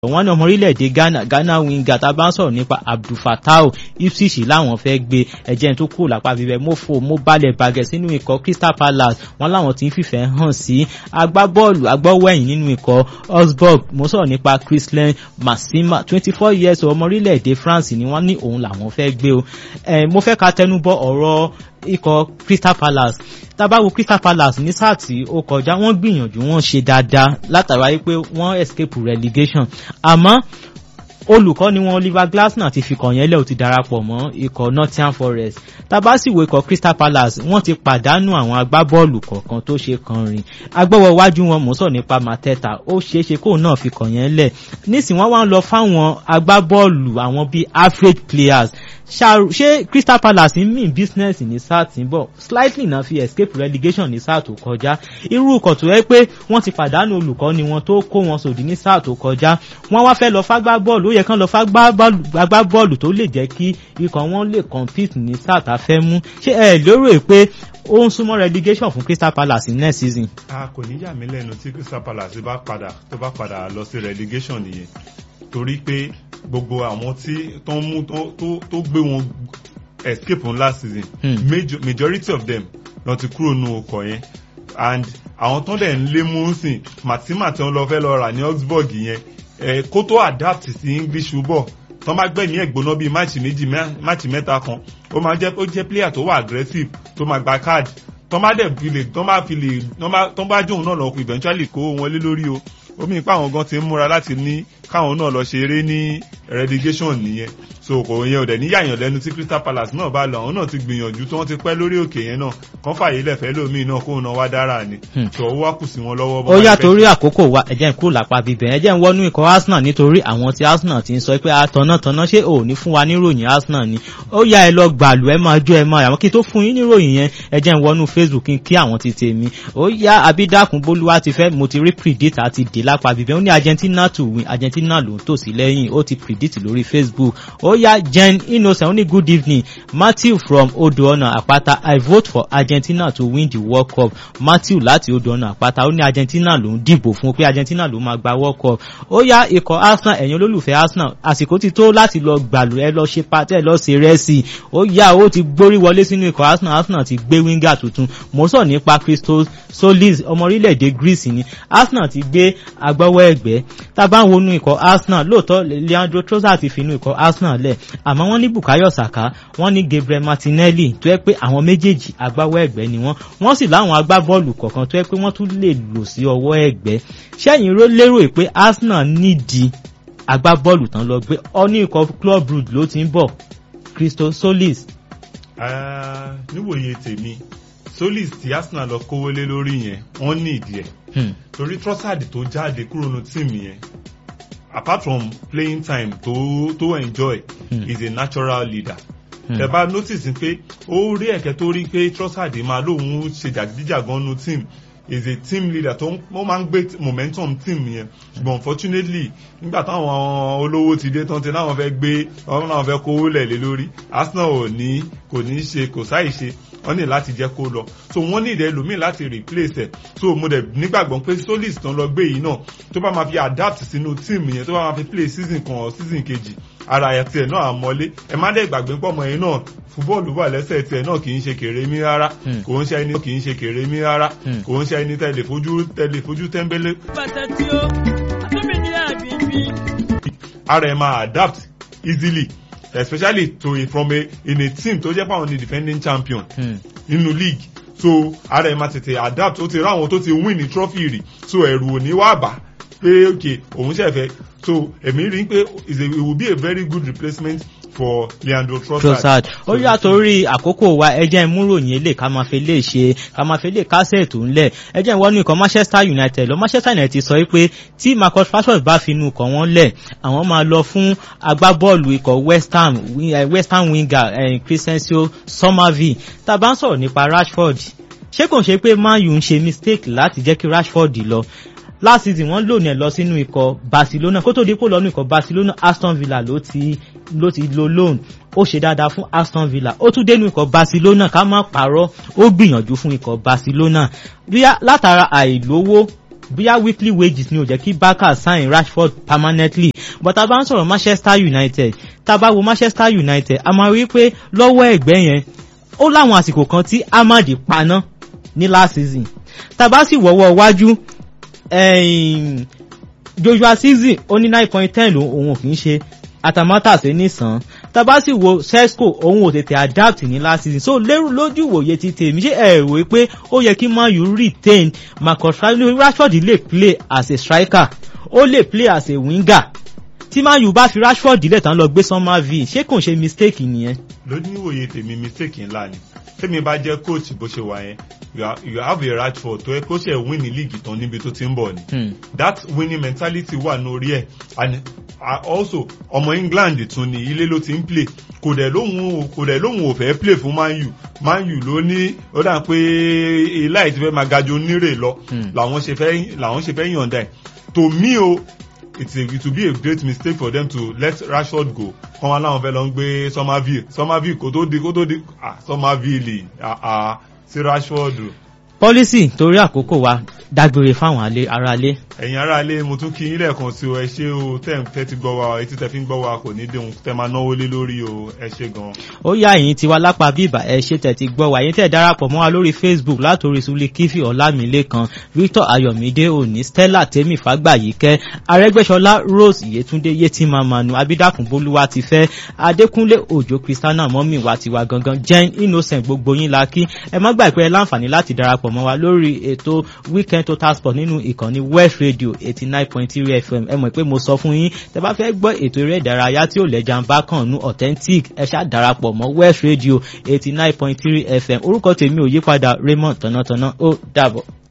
wọ́n ní ọmọ orílẹ̀-èdè Ghana Ghana winger tá a bá ń sọ̀rọ̀ nípa Abdulfatah Ipswich láwọn fẹ́ gbé ẹ̀jẹ̀ tó kù lápá bíbẹ̀ mo fò mo balẹ̀ bàgẹ́ sínú ikọ̀ Crystal Palace wọ́n láwọn tí ń fìfẹ́ hàn sí agbábọ́ọ̀lù agbọ́wẹ̀yìn nínú ikọ̀ Augsburg mo sọ̀rọ̀ nípa Christian Massima twenty four years ọmọ orílẹ̀-èdè France ni wọ́n ní òun làwọn fẹ́ gbé o mo fẹ́ ka tẹnubọ ọ̀rọ̀ ikọ̀ Crystal Palace tábàwò Crystal Palace ní sáà tí ó kọjá wọ́n gbìyànjú wọ́n ṣe dáadáa látara wípé wọ́n escape relegation àmọ́ olùkọ́ ni wọn Oliver Glasner ti fi kàn yẹn lẹ́ ò ti darapọ̀ mọ́ ikọ̀ Nottingham Forest tabasiwo ikọ̀ Crystal Palace wọ́n ti pàdánù àwọn agbábọ́ọ̀lù kọ̀ọ̀kan tó ṣe kan rìn agbọ́wọ́ iwájú wọn mò ń sọ nípa Mateta ó ṣeéṣe kóun náà fi kàn yẹn lẹ̀ nísìnyí wọ́n wá ń lọ fáwọn agbábọ́ọ̀lù àwọn bíi average players ṣé Crystal Palace ń mean business ní sáà tí ń bọ̀ slightly náà fi escape relegation ní sáà tó kọjá irú ikọ̀ tó yẹ pé wọ́n ti pàdánù olùkọ́ ni wọn tó kó wọn sòdì ní sáà tó kọjá wọ́n wá fẹ́ lọ fágbá bọ́ọ̀lù ó yẹ kán lọ fágbá bọ́ọ̀lù tó lè jẹ́ kí ikọ̀ wọn lè compete ní sáà tá a fẹ́ mú ṣé ẹ lérò pé ó ń súnmọ́ relegation fún Crystal Palace ní next season. a kò ní yà mí lẹ́nu tí Crystal Palace bá padà tó bá padà lọ sí relegation nìyẹn torí pé gbogbo àwọn tí tó ń mú tó gbé wọn escape on last season hmm. Major, majority of them lọ ti kúrò nù ọkọ̀ yẹn and àwọn tó dẹ̀ ń lé mú sìn Matsima tí wọ́n lọ fẹ́ lọ rà ní Augsburg yẹn eh, kó tó adapt sí English football tó bá gbẹ̀mí ẹ̀gbóná bíi máàcì méjì máàcì mẹ́ta kan ó máa jẹ́ ó jẹ́ player tó wà aggressive tó máa gba card tó bá dẹ̀ fi lè tó bá fi lè tó bá jóun náà lọ eventually kó wọn lé lórí o omi ìpá àwọn gan ti ń múra láti ní káwọn náà lọ ṣeré ní relegation nìyẹn so kò yẹn ò dẹ̀ ní yàyàn lẹ́nu tí Crystal Palace náà bá lọ àwọn náà ti gbìyànjú tí wọ́n ti pẹ́ lórí òkè yẹn náà kán fàyè lẹ̀fẹ́ lómi náà kóun náà wá dára ni tó wá kù sí wọn lọ́wọ́. ó yà torí àkókò wa ẹ̀jẹ̀ ń kúrò lápá bíbẹ̀ ẹ̀jẹ̀ ń wọnú ikọ̀ Arsenal nítorí àwọn tí Arsenal ti ń sọ pé àtọ̀nàtọ̀nà ṣé ò ní fún wa níròyìn Arsenal ni ó yà ẹ lọ gbàlù ẹ máa jó ẹ máa àwọn kí tó fún yín níròyìn yẹn ẹ̀jẹ̀ ń wọnú Facebook kí àwọn ti tèmi ó yà Abídàkùn Bólúwa ti fẹ́ mo ti rí predict àti dé lápá bíbẹ̀ ó ní Argentina to win Argentina ló ń tòsí lẹ́yìn ó ti predict lórí Facebook ó yà Jen Innocent ó ní good evening Matthew from Odò Ọ̀nà Àpáta I vote for Argentina to win the World Cup Matthew láti Odò Ọ̀nà Àpáta ó ní Argentina ló ń dìbò fún pé Argentina ló máa gba World Cup ó yá ikọ̀ Arsenal ẹ̀yin olólùfẹ́ Arsenal àsìkò ti tó láti lọ gbàlù ẹ lọ ṣe patẹ́ lọ ṣe rẹ́sì ó yá ó ti gbórí wọlé sínú ikọ̀ Arsenal Arsenal ti gbé winger tuntun mo sọ nípa Christos Solis ọmọ orílẹ̀-èdè Greece ni Arsenal ti gbé agbọ́wọ́ ẹ̀gbẹ́ tá a bá ń wọnú ikọ̀ Arsenal lóòótọ́ Leandro Trossard ti finú ikọ̀ Arsenal lẹ̀ àmọ́ wọ́n ní Bukayo Saka wọ́n ní Gabriel Martinelli tó yẹ pé àwọn méjèèjì agbáwọ́ ẹ̀gbẹ́ ni wọ́n wọ́n sì láwọn agbábọ́ọ̀lù kọ̀ọ̀kan tó yẹ pé wọ́n tún lè lò sí ọwọ́ ẹ̀gbẹ́ sẹ́yìn ró lérò pé Arsenal nídìí agbábọ́ọ̀lù tán lọ gbé ọ ní ikọ̀ Club Brugge ló ti ń bọ̀ Christos Solis. níwòye tèmi Solis tí Arsenal lọ kówó lé lórí yẹn wọ́n ní ìdí ẹ̀ torí Trossard tó jáde kúrò ní tíìmù yẹn apart from playing time to to enjoy hmm. is a natural leader. ẹ bá notice pé ó rí ẹ̀kẹ́ tó rí pé Trossard máa lóun ṣe jàgídíjàgan nu team is a team leader tó ó máa ń gbé momentum team yẹn ṣùgbọ́n unfortunately nígbà táwọn olówó ti dé tán ti láwọn fẹ́ gbé wọn náà fẹ́ kówó lẹ̀ lé lórí Arsenal ò ní kò ní ṣe kò sáì ṣe wọ́n ní láti jẹ́ kó lọ so wọ́n ní ìdẹ́ lómi láti replace ẹ̀ so mo dẹ̀ nígbàgbọ́ pé Solis tán lọ gbé yìí náà tó bá máa fi adapt sínú team yẹn tó bá máa fi play season kan or season kejì ara ẹ̀ tiẹ̀ náà àmọ́lé ẹ má dẹ̀ gbàgbé pọ̀ mọ́ ẹ náà fúbọ́ọ̀lù wà lẹ́sẹ̀ tiẹ̀ náà kì í ṣe kéré mi rárá kò ń ṣe ẹni kì í ṣe kéré mi rárá kò ń ṣe ẹni tẹ̀lé fojú tẹ̀lé fojú tẹ́ńbẹ́lẹ́. ara ẹ̀ máa adapt easily especially to a, from a in a team tó jẹ́ pàwọn ni defending champion nínú hmm. league so ara ẹ̀ máa tètè adapt ó ti rá àwọn tó ti win ní trophy rí so ẹ̀rù ò ní wá bà pé ok òun ṣẹ̀fẹ̀ so èmi rí i pé it will be a very good replacement for Leandro Trossard. ó yàtọ̀ rí àkókò wa ẹjẹ́ ìmúròyìn ilé ká máa fi lè ṣe ká máa fi lè kásẹ̀ tó ńlẹ̀ ẹjẹ́ ìwọ́nú ikọ̀ Manchester United lọ Manchester United sọ pé tí Marcus Rashford bá finú ikọ̀ wọn lẹ̀ àwọn máa lọ fún agbábọ́ọ̀lù ikọ̀ West Ham West Ham winger Crescencio Somerville tá a bá ń sọ̀rọ̀ nípa Rashford ṣé kò ṣe pé Man U ń ṣe mistake láti jẹ́ kí Rashford lọ last season wọ́n lò ní ẹ̀ lọ sínú ikọ̀ Barcelona kó tó di pò lọ́nù ikọ̀ Barcelona Aston Villa ló ti ló ti lo loan ó ṣe dáadáa fún Aston Villa ó tún dénú ikọ̀ Barcelona ká má parọ́ ó gbìyànjú fún ikọ̀ Barcelona bíyá látara àìlówó bóyá weekly wages ni ò jẹ́ kí Barca sign Rashford permanently but tá a bá ń sọ̀rọ̀ Manchester United tá a bá wo Manchester United a máa rí pé lọ́wọ́ ẹ̀gbẹ́ yẹn ó láwọn àsìkò kan tí Ahmad paná ní last season tá a bá sì wọ́wọ́ wájú Joshua season ó ní nine point ten òun ò kì í ṣe atamátàsé nìsàn tábà sì wo sesco òun ò tètè adapt ní last season so lérò lójú ìwòye ti tèmi ṣé ẹ rò pé ó yẹ kí man u retain marcus rashford lè play as a striker ó lè play as a winger tí man u bá fi rashford lẹ̀ tán lọ gbé Somerville ṣé kò ń ṣe mistake nìyẹn. lójú ìwòye tèmi mistake ńlá ni tèmi bá jẹ́ coach bó ṣe wà yẹn you have a Rashford tó yẹ kó ṣe win ní league tán níbi tó ti ń bọ̀ ni that winning mentality wà lórí ẹ̀ and also ọmọ England tún ni ilé ló ti ń play kò dẹ̀ lóhun kò dẹ̀ lóhun ò fẹ́ play fún Man U Man U ló ní ó dà pé eli ti fẹ́ máa gajo nírè lọ làwọn ṣe fẹ́ làwọn ṣe fẹ́ yànda ẹ̀ to me o it's a it will be a great mistake for them to let Rashford go kọ́ wọn láwọn fẹ́ lọ ń gbé Somerville Somerville kó tó di kó tó di ah Somerville ah ah sí Rashford. pọ́lísì torí àkókò wa dágbére fáwọn aráalé. ẹ̀yin aráalé mo tún kí yín lẹ́ẹ̀kan sí o ẹ ṣé o tẹ́ tẹ́ ti gbọ́ wa etí tẹ́ fi ń gbọ́ wa kò ní déhùn tẹ́ máa náwó lé lórí o ẹ ṣé gan. ó yá ẹ̀yin tiwa lápá bíbà ẹ ṣé tẹ́ ti gbọ́ wa ẹ̀yin tẹ́ darapọ̀ mọ́ wa lórí Facebook látòrí sulé kífì ọlámilẹ́kan Victor ayọ̀mídé òní Stella tèmi fàgbàyíkẹ́ arẹ́gbẹ́ṣọlá Rose ìyẹ́túndé yétímàmánu abídàkùn bolúwa ti fẹ́ adékúnlé òjò kristiana mọ́mì wa tiwa gangan Jane Innocent gbogbo yín la kí ẹ má gbàgbé ẹ láǹfààní láti darapọ̀ mọ́ wa lórí ètò weekend total sport nínú ìkànnì West Radio eighty nine point three FM ẹ mọ̀ pé mo sọ fún yín tẹ bá fẹ́ gbọ́ ètò eré ìdárayá tí ò lẹ́jà ń bá kàn nú authentic ẹ ṣáà darapọ̀ mọ́ West Radio eighty nine point three FM orúkọ tèmi ò yípadà Raymond tọ̀nàtọ̀nà ó dàbọ̀.